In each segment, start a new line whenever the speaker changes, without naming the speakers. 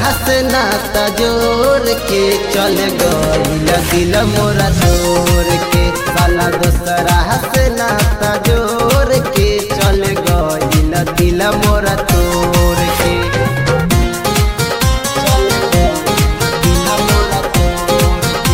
से नाता जोड़ के चल गईल दिल मोरा तोड़ के साला दोसरा से नाता जोड़ के चल गईल दिल मोरा तोड़ के चल गईल दिल मोरा तोड़ के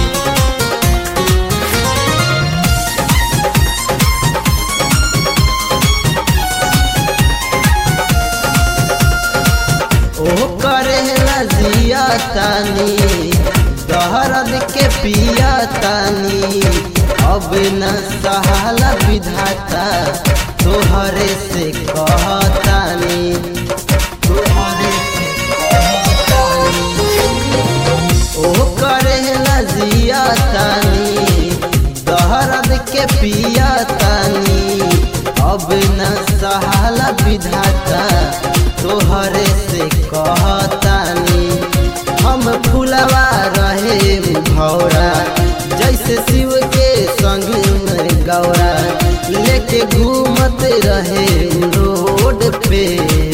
ओ करे जिया तानी दहरद के पिया तानी अब न सहाला विधाता तोहरे से कहतानी तोहरे से कहतानी ओ करे जिया तानी दहरद के पिया तानी अब न सहाला विधाता तोहरे से कहतानी हम फुलवा रहे भौरा जैसे शिव के संग में गौरा लेके घूमत रहे रोड पे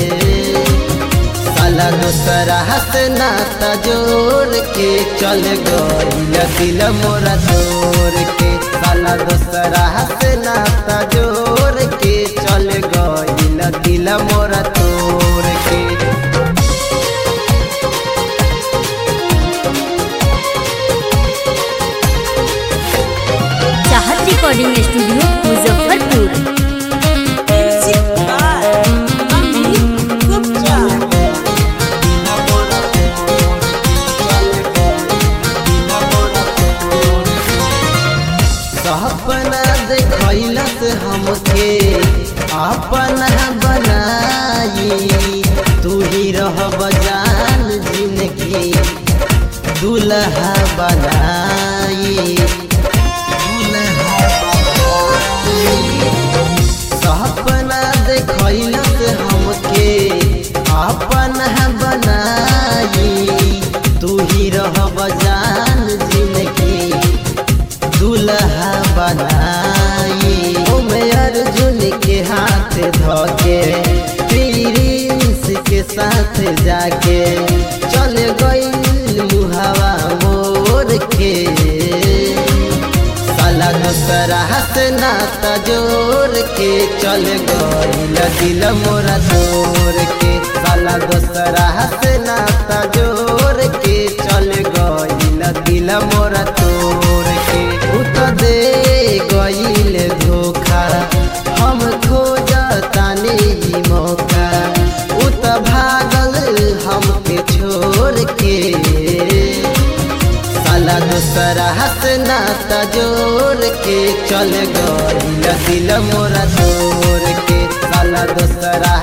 साला दोसरा से नाता जोड़ के चल गईल दिल मोरा तोड़ के साला दोसरा से नाता जोड़ के चल गईल दिल मोरा तोड़ के
चाहत recording studio Muzaffarpur
Music by Amit Gupta.
सपना देखैलस हमके अपना बनाई तू ही रह बजान जिंदगी दुल्हा बनाई दुल्हा बनाई सपना देखैलस हमके अपना बनाई तू ही रह बजान जिंदगी दुल्हा बनाई ओमे अर्जुन के हाथ धोके प्रिंस के साथ जाके चल गईल मुहावा मोर के साला दोसरा से नाता जोड़ के चल गईल दिल मोरा तोड़ के साला दोसरा से नाता जोड़ के चल गईल दिल मोरा तोड़ के उ तो दे गईल धोखा हम खोजतानी ई मौका उ तो भागल हमके छोड़ के साला दोसरा से नाता जोड़ के चल गईल दिल मोरा तोड़ के साला दोसरा